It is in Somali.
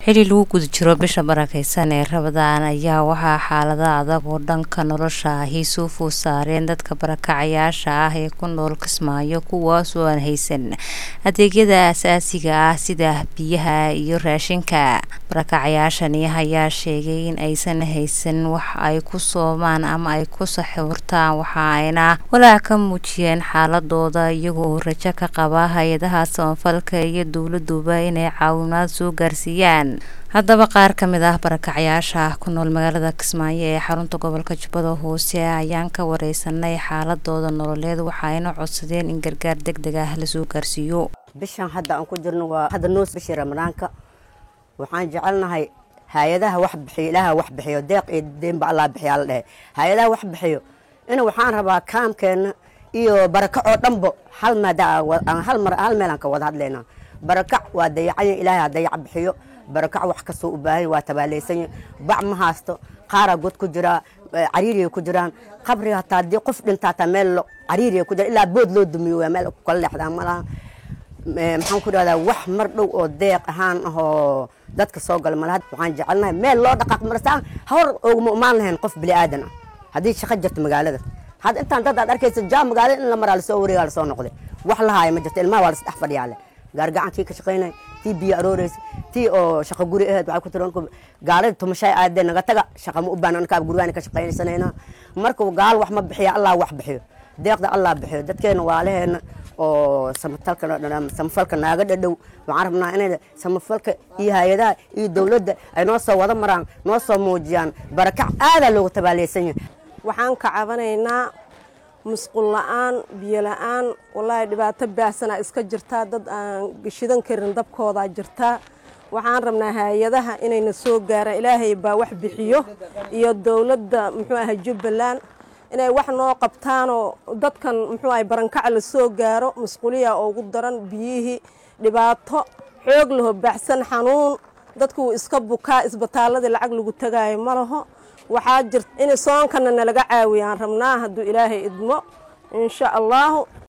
xili lagu guda jiro bisha barakeysan ee rabadaan ayaa waxaa xaalada adag oo dhanka nolosha ahi soo food saareen dadka barakacayaasha ah ee ku nool kismaayo kuwaas oo aan haysan adeegyada asaasiga ah sida biyaha iyo raashinka barakacayaashani ayaa sheegay in aysan haysan wax ay ku soomaan ama ay ku saxuurtaan waxa ayna walaac ka muujiyeen xaaladooda iyaga oo rajo ka qaba hay-adaha samafalka iyo dowladuba inay caawimaad soo gaarsiiyaan haddaba qaar ka mid ah barakacyaasha ku nool magaalada kismaayo ee xarunta gobolka jubbada hoose ayaan ka wareysanay xaaladooda nololeed waxaayna codsadeen in gargaar deg deg ah lasoo gaarsiiyo bishan hadda aan ku jirno waa hadda noos bishii ramadaanka waxaan jecelnahay hay-adaha wax bixiyo ilaaha wax bixiyo deeq iyo deenba allah bixiyaa la dhehe hay-adaha wax bixiyo in waxaan rabaa kaamkeena iyo barakac oo dhanbo hal maada hal mar hal meel aan ka wada hadlaynaa barakac waa dayacanya ilaahay ha dayac bixiyo barakac wax kastoo u baahan waa tabaaleysan bac ma haasto qaaraa god ku jiraa cariiriya ku jiraan qabri hataa haddii qof dhinta hataa meel cariiriya ku jira ilaa bood loo dumiyo waa meel kala leexdaa malaha maxaan ku dhahdaa wax mar dhow oo deeq ahaan ahoo dadka soo gala malaha waxaan jecelnahay meel loo dhaqaaq marsaa hor oguma imaan lahayn qof bini aadan ah haddii shaqo jirto magaalada hadda intaan dad aad arkaysa jaa magaalada in la maraa lasoo wareegaa lasoo noqday wax lahaaya ma jirto ilmaha waa lasdhex fadhiyaa leh gaargacankii ka shaqaynay tii biyo arooreysa tii oo shaqa guri aheed waxay ku tiran gaalada tumashay aadee naga taga shaqa ma u baahan ankaa gurigaan ka shaqaynaysanaynaa marka gaal wax ma bixiya allah wax bixiyo deeqda allah bixiyo dadkeena waalaheena oo samafalka samafalka naaga dhadhow waxaan rabnaa inay samafalka iyo hay-adaha iyo dowladda ay noo soo wada maraan noo soo muujiyaan barakac aadaa loogu tabaaleysan yahay waxaan ka cabanaynaa musqul la-aan biyo la-aan wallaahi dhibaato baahsanaa iska jirtaa dad aan shidan karin dabkoodaa jirtaa waxaan rabnaa hay-adaha inayna soo gaaraan ilaahay baa wax bixiyo iyo dowladda muxuu aha jubbaland inay wax noo qabtaanoo dadkan muxuu ahay barankaca la soo gaaro musquliya ugu daran biyihii dhibaato xoog laho baaxsan xanuun dadku wuu iska bukaa isbitaaladii lacag lagu tagaayo ma laho waxaa jirta in soonkana nalaga caawiyaan rabnaa hadduu ilaahay idmo insha allaahu